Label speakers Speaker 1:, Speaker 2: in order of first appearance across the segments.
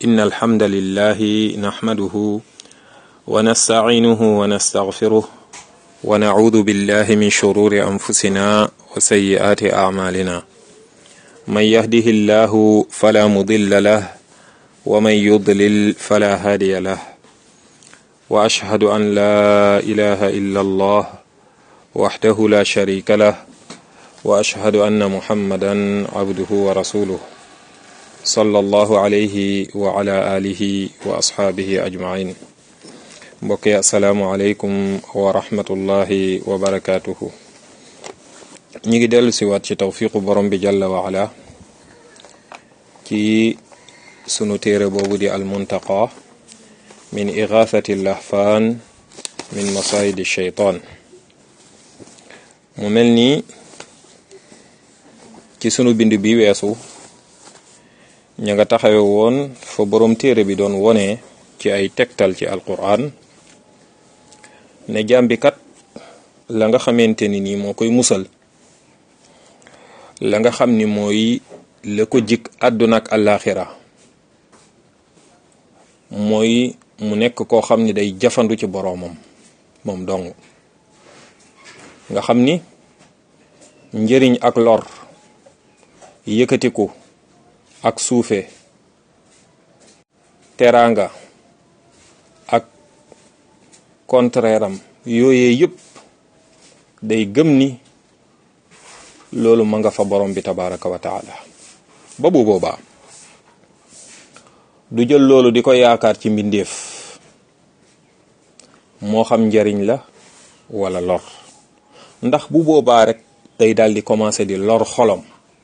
Speaker 1: إن الحمد لله نحمده ونستعينه ونستغفره ونعوذ بالله من شرور أنفسنا وسيئات أعمالنا من يهده الله فلا مضل له ومن يضلل فلا هادي له وأشهد أن لا إله إلا الله وحده لا شريك له وأشهد أن محمدا عبده ورسوله صلى الله عليه وعلى آله وأصحابه أجمعين mbokk yi asalaamualeykum wa rahmatullahi wa barakaatuhu ñi ngi dellu si waat ci tawfiqu borom bi jalla wa ala ci sunu téere boobu di almuntaqa min igathati lahfaan min masayidi sheytaan mu mel ni ci sunu bind bi weesu ña nga taxawe woon fa borom téere bi doon wone ci ay tegtal ci alquran ne jàmbi kat la nga xamante ni nii moo koy musal la nga xam ni mooy la ko jik àdduna ak àllaaxira mooy mu nekk koo xam ni day jafandu ci boroomam moom dong nga xam ni njëriñ ak lor yëkkatiku ak suufe teraanga ak contraire am yooyee yëpp day gëm ni loolu ma nga fa borom bi tabaraka wa taala ba bu boobaa du jël loolu di ko yaakaar ci mbindeef moo xam njariñ la wala lor ndax bu boobaa rek day daal di commencer di lor xolam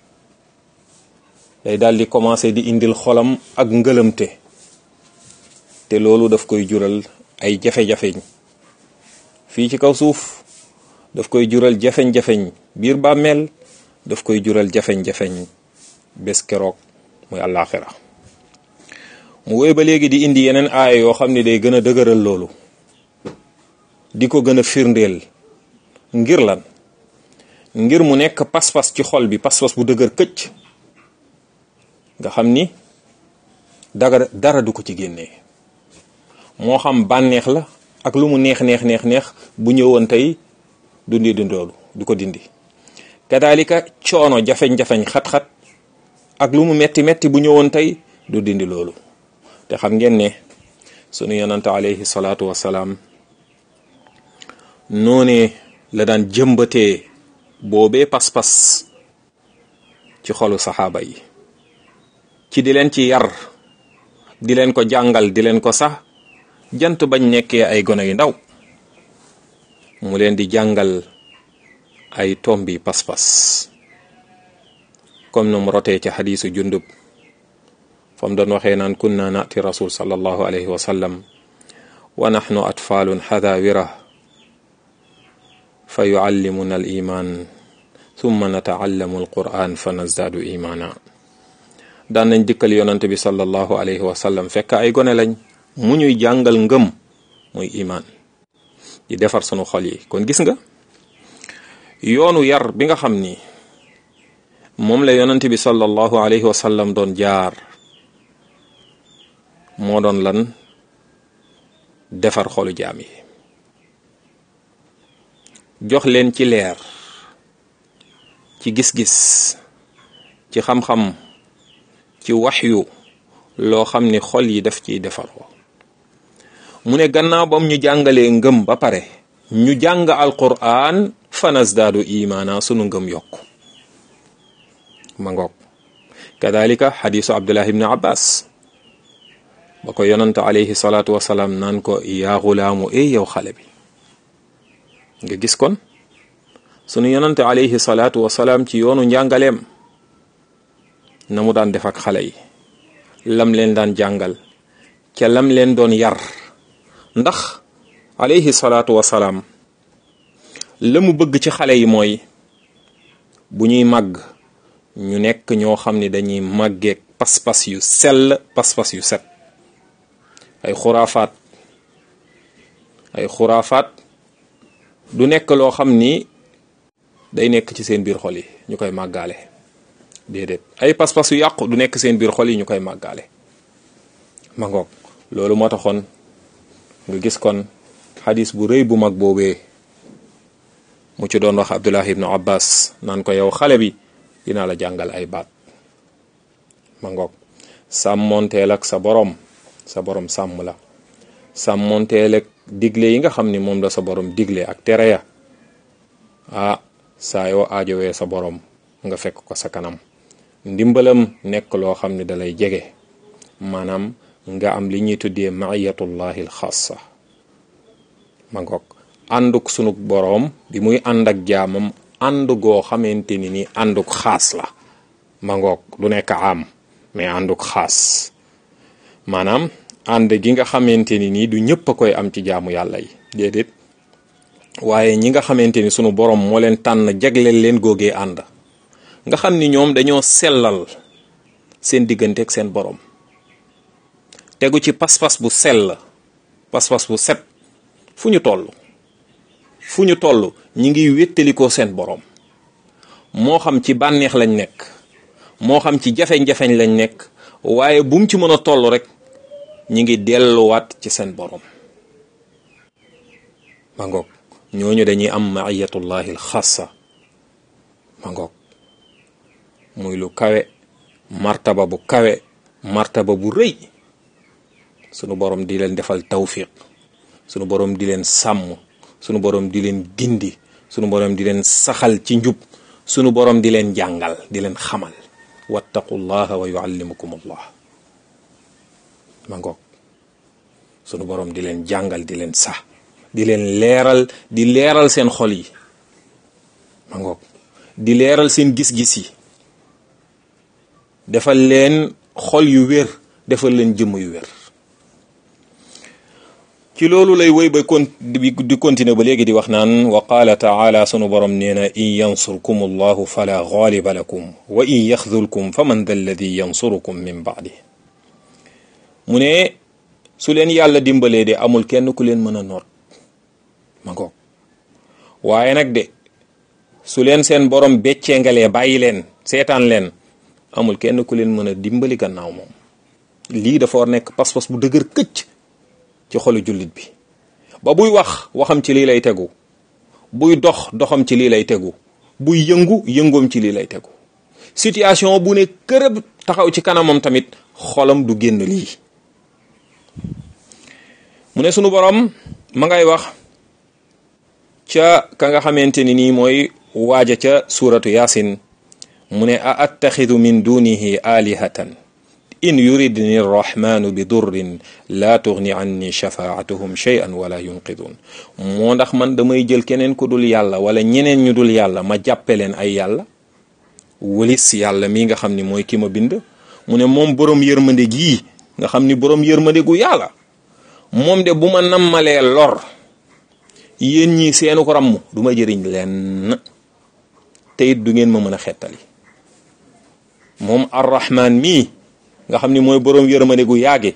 Speaker 1: day daal di commencer di indil xolam ak ngëlëmte te loolu daf koy jural ay jafe-jafeñ fii ci kaw suuf daf koy jural jafeñ-jafeñ biir bàmmeel daf koy jural jafeñ-jafeñ bés keroog muy àllaaxira mu wéy ba léegi di indi yeneen aaya yoo xam ne day gën a dëgëral loolu di ko gën a firndeel ngir lan ngir mu nekk pas-pas ci xol bi pas-pas bu dëgër këcc nga xam ni daga dara du ko ci génnee moo xam bànneex la ak lu mu neex neex neex neex bu ñëwoon tey dundi dundoolu du ko dindi kadaalika coono jafeñ-jafeñ xat-xat ak lu mu metti metti bu ñëwoon tey du dindi loolu te xam ngeen ne sunu yonante alayhi salaatu wassalaam noonee la daan jëmbatee boobee pas-pas ci xolu saxaaba yi ci di leen ci yar di leen ko jàngal di leen ko sax jant bañ nekkee ay gone yu ndaw mu leen di jàngal ay tombi pas-pas comme nu mu rotee ci xadiisu jundub fam doon waxee naan kunna naati rasul sallallahu alayhi wa sallam wa nahnu atfaalun xadaawira fa yuallimuna al iman thumma nataallamu al quran fa nazdaadu imaana daan nañ dikkal yonante bi sallallahu alayhi wa sallam fekk ay gone lañ mu ñuy jàngal ngëm muy imaan di defar sunu xol yi kon gis nga yoonu yar bi nga xam ni moom la yonante bi sallallahu alayhi wa sallam doon jaar moo doon lan defar xolu jaam yi jox leen ci leer ci gis-gis ci xam-xam ci waxyu loo xam ni xol yi daf ciy defaroo mu ne gannaaw bam ñu jàngalee ngëm ba pare ñu jàng alquran fanasdaadu imaana sunu ngëm yokk ma ngoog kadalika xadisu abdullah ibni abbas ba ko yonante alayhi salaatu wasalaam naan ko yaa xulaamu ey yow xale bi nga gis kon sunu yonante alayhi salaatu wasalaam ci yoonu njàngaleem na mu daan def ak xale yi lam leen daan jàngal ca lam leen doon yar ndax alayhi salaatu wasalaam la mu bëgg ci xale yi mooy bu ñuy màgg ñu nekk ñoo xam ni dañuy màggeek pas-pas yu sell pas-pas yu set ay xuraafaat ay xuraafaat du nekk loo xam ni day nekk ci seen biir xol yi ñu koy màggaale déedéet ay pas-pas yu yàqu du nekk seen biir xol yi ñu koy màggaale ma ngoog loolu moo taxoon nga gis kon xadis bu rëy bu mag boobee mu ci doon wax Abdullah ibnu Abbas naan ko yow xale bi dinaa la jàngal ay baat ma ngoog sàmmonteel ak sa borom sa borom sàmm la sàmmonteel ak digle yi nga xam ni moom la sa borom digle ak tere ya ah saa yoo aajowee sa borom nga fekk ko sa kanam ndimbalam nekk loo xam ne dalay jege maanaam nga am li ñuy tuddee maiyatullahi alxaasa ma ngoog ànduk sunug boroom bi muy ànd ak jaamam ànd goo xamante ni ni ànduk xaas la ma ngoog du nekk am mais ànduk xaas maanaam ànd gi nga xamante ni nii du ñëpp a koy am ci jaamu yàlla yi déedéet waaye ñi nga xamante ni sunu boroom moo leen tànn jagleel leen góogee ànd nga xam ni ñoom dañoo sellal seen diggante ak seen boroom tegu ci pas-pas bu sell pas-pas bu set fu ñu toll fu ñu toll ñi ngi wéttalikoo seen boroom moo xam ci bànneex lañ nekk moo xam ci jafeñ-jafeñ lañ nekk waaye bu mu ci mën a toll rek ñi ngi delluwaat ci seen boroom ma ngoog ñooñu dañuy am maiyatullahi alxassa ma ngoog muy lu kawe martaba bu kawe martaba bu rëy sunu borom di leen defal tawfiq sunu borom di leen sàmm sunu borom di leen gindi sunu borom di leen saxal ci njub sunu borom di leen jàngal di leen xamal wattaqullaha wa yuallimukum allah ma ngoog sunu borom di leen jàngal di leen sax di leen leeral di leeral seen xol yi ma ngoog di leeral seen gis-gis yi defal leen xol yu wér defal leen jëmm yu wér ci loolu lay woy ba kon di continuer ba léegi di wax naan wa qaala taala sunu borom nee na in yansurkum allahu fala gaaliba lakum wa in yaxdulkum fa man da alladi yansurukum min baadi mu ne su leen yàlla dimbalee de amul kenn ku leen mën a noot ma ngoog waaye nag de su leen seen borom beccengalee bàyyi leen seetaan leen amul kenn ku leen mën a dimbali gannaaw moom lii dafa war nekk pas-pas bu dëgër këcc ci xolu jullit bi ba buy wax waxam ci lii lay tegu buy dox doxam ci lii lay tegu buy yëngu yëngoom ci lii lay tegu situation bu ne kërëb taxaw ci kanamam tamit xolam du génn lii mu ne sunu borom ma ngay wax ca ka nga xamante ni nii mooy waaja ca suuratu yaasin mu ne a attaxidu min dunihi alihatan in yuridni arrahmanu bi durrin laa tugni anni shafaatuhum shay'an wala yunqidun moo ndax man damay jël keneen ku dul yàlla wala ñeneen ñu dul yàlla ma jàppe leen ay yàlla wëlis yàlla mii nga xam ni mooy ki ma bind mu ne moom boroom yërmande gii nga xam ni boroom yërmande gu yàlla moom de bu ma nammalee lor yéen ñi seenu ko ramm du ma jëriñ leen te it du ngeen ma mën a xettali moom arrahman mii nga xam ni mooy boroom yërmande gu yaage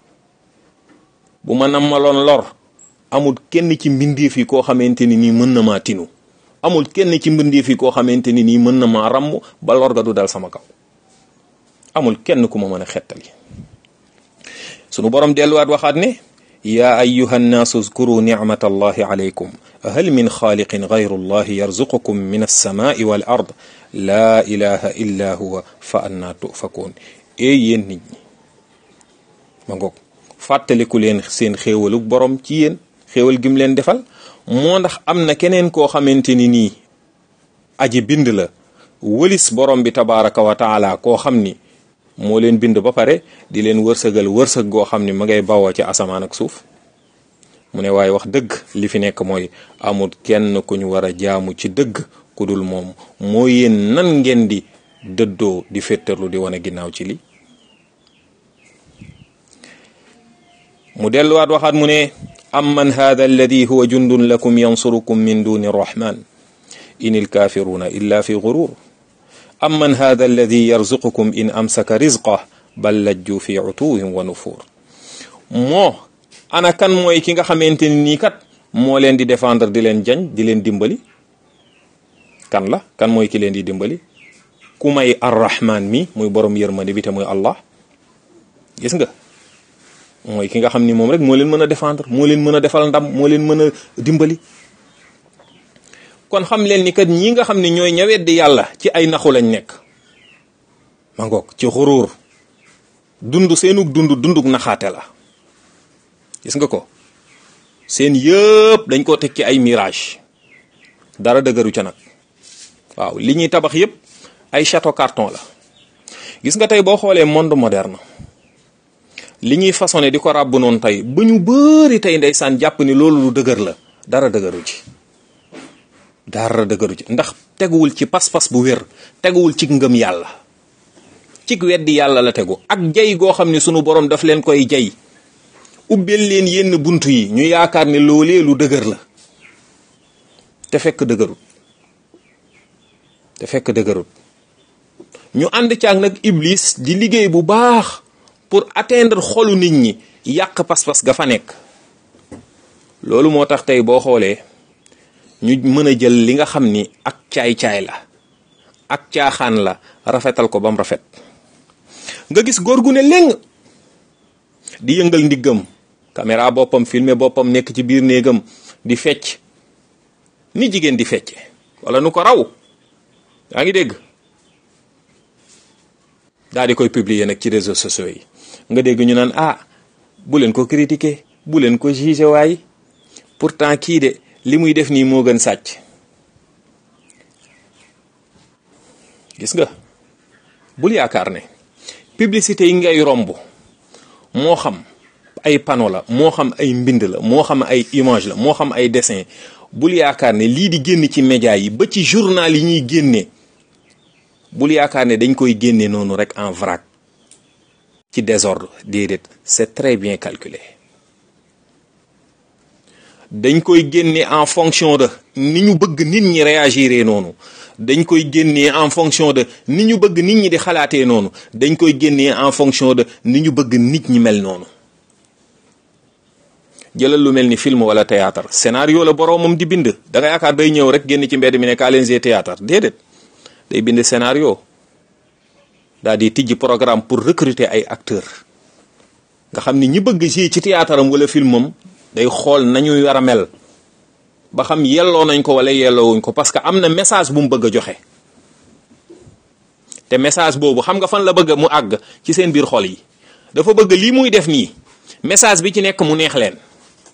Speaker 1: bu ma nammaloon lor amul kenn ci mbindeef yi koo xamante ni nii mën na maa tinu amul kenn ci mbindeef yi koo xamante ni nii mën na maa ramm ba lor ga du dal sama kaw amul kenn ku ma mën a xettali sunu borom delluwaat waxaat ne yaa ayuha nnaasu uzkuru nicmata allahi alaykum hal min xaaliqin gayru allahi yarzuqukum min alsamaai wal ard laa ilaha illa huwa fa annaa tufakuun ee yéen nit ñi ma ngoog fàttaliku leen seen xéewalu borom ci yéen xéewal gim leen defal moo ndax am na keneen koo xamante ni nii aji bind la wëlis borom bi tabaraka wa taala koo xam ni moo leen bind ba pare di leen wërsëgal wërsëg goo xam ni ma ngay bawoo ci asamaan ak suuf mu ne waaye wax dëgg li fi nekk mooy amul kenn ku ñu war a jaamu ci dëgg ku dul moom moo yéen nan ngeen di dëddoo di féttarlu di wane ginnaaw ci li mu delluwaat waxaat mu ne amman hada alladi huwa jundun lakum yansurukum min duni arrahman in ilkafiruna illa fi gurur amman hada alladi yarzuqukum in amsaka rizqah bal lajju fi utuwin wa nufur moo ana kan mooy ki nga xamante ni nii kat moo leen di défendre di leen jañ di leen dimbali kan la kan mooy ki leen di dimbali ku may arrahman mi muy borom yërmande bi te muy allah gis nga mooy ki nga xam ni moom rek moo leen mën a défendre moo leen mën a defal ndam moo leen mën a dimbali kon xam leen ni kat ñi nga xam ne ñooy ñawet di yàlla ci ay naxu lañ nekk ma ngoog ci xuruur dund seenug dund dundug naxaate la gis nga ko seen yëpp dañ koo teg ci ay mirage dara dëgëru ca nag waaw li ñuy tabax yëpp ay château carton la gis nga tey boo xoolee monde moderne li ñuy façonné di ko ràbb noonu tey ba ñu bëri tey ndeysaan jàpp ni loolu lu dëgër la dara dëgëru ci dara dëgëru ci ndax teguwul ci pas-pas bu wér teguwul ci ngëm yàlla ci weddi yàlla la tegu ak jay goo xam ne sunu borom daf leen koy jay ubbeel leen yenn bunt yi ñu yaakaar ne loolee lu dëgër la te fekk dëgërut te fekk dëgërut ñu ànd caag nag iblis di liggéey bu baax pour atteindre xolu nit ñi yàq pas-pas ga fa nekk loolu moo tax tey boo xoolee ñu mën a jël li nga xam ni ak caay-caay la ak caaxaan la rafetal ko bam rafet nga gis góor gu ne léng di yëngal ndiggam caméra boppam filmer boppam nekk ci biir néegam di fecc ni jigéen di fecce wala nu ko raw yaa ngi dégg daal di koy publier nag ci réseaux sociaux yi nga dégg ñu naan ah bu leen ko critiquer bu leen ko juger waay pourtant kii de li muy def nii moo gën sàcc gis nga bul yaakaar ne publicité yi ngay romb moo xam ay panneau la moo xam ay mbind la moo xam ay image la moo xam ay dessin bul yaakaar ne lii di génn ci média yi ba ci journal yi ñuy génne bul yaakaar ne dañ koy génne noonu rek en vrac ci désordre déedéet c'est très bien calculé dañ koy génne en fonction de ni ñu bëgg nit ñi réagiré noonu dañ koy génnee en fonction de ni ñu bëgg nit ñi di xalaatee noonu dañ koy génnee en fonction de ni ñu bëgg nit ñi mel noonu jëlal lu mel ni film wala théâtre scénario la boroomam di bind da nga yaakaar day ñëw rek génn ci mbedd mi ne kaa leen théâtre déedéet day bind scénario daal di tijji programme pour recruter ay acteurs nga xam ni ñi bëgg ci ci théâtre am wala filmam day xool nañuy war a mel ba xam yelloo nañ ko wala yelloowuñ ko parce que am na message bu mu bëgg a joxe te message boobu xam nga fan la bëgg mu àgg ci seen biir xol yi dafa bëgg lii muy def nii message bi ci nekk mu neex leen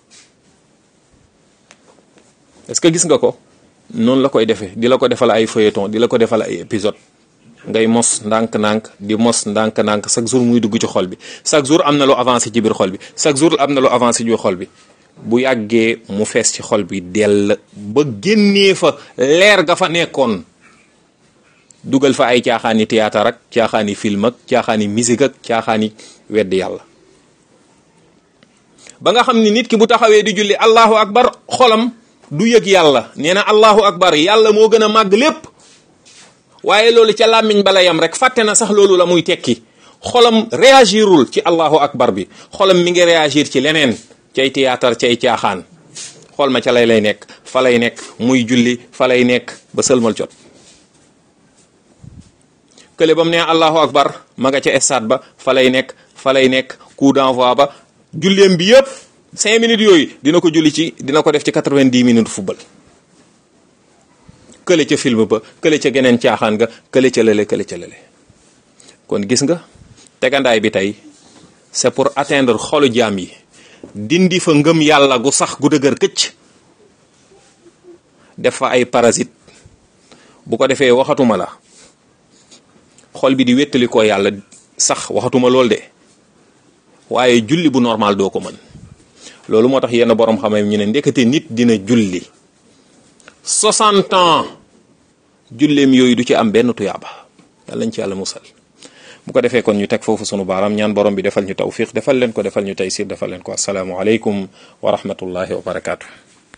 Speaker 1: est-ce que gis nga ko noonu la koy defee di la ko defal ay feuilleton di la ko defal ay épisode ngay mos ndànk-ndànk di mos ndànk-ndànk chaque jour muy dugg ci xol bi chaque jour am na lu avancé ci biir xol bi chaque jour am na lu avancé ci biir xol bi bu yàggee mu fees ci xol bi dell ba génnee fa leer ga fa nekkoon dugal fa ay caaxaani théâtre ak caaxaani film ak caaxaani musique ak caaxaani wedd yàlla ba nga xam ni nit ki bu taxawee di julli allahu akbar xolam du yëg yàlla nee na allahu akbar yàlla moo gën a màgg lépp waaye loolu ca làmmiñ bala yam rek fàtte na sax loolu la muy tekki xolam réagirul ci allahu akbar bi xolam mi ngi réagir ci leneen cay théâtre cay caaxaan xool ma ca lay lay nekk fa lay nekk muy julli fa lay nekk ba sëlmal jot kële ba mu nee allahu akbar ma nga ca stade ba fa lay nekk fa lay nekk coup d'envoi ba julleem bi yëpp cinq minutes yooyu dina ko julli ci dina ko def ci quatre-vingt-dix minutes football kële ca film ba kële ca geneen caaxaan nga kële ca lële kële ca lële kon gis nga tegandaay bi tey c'est pour atteindre xolu jaam yi dindi fa ngëm yàlla gu sax gu dëgër këcc def fa ay parasite bu ko defee waxatuma la xol bi di wéttali ko yàlla sax waxatuma lool de waaye julli bu normal doo ko mën loolu moo tax yenn borom xam-xam ñu ne ndekete nit dina julli 60 ans julleem yooyu du ci am benn tuyaaba yàlla nañ ci yàlla musal bu ko defee kon ñu teg foofu sunu baaraam ñaan borom bi defal ñu tawfiq defal leen ko defal ñu taysir defal leen ko asalaamu aleykum wa rahmatullahi wa barakaatu.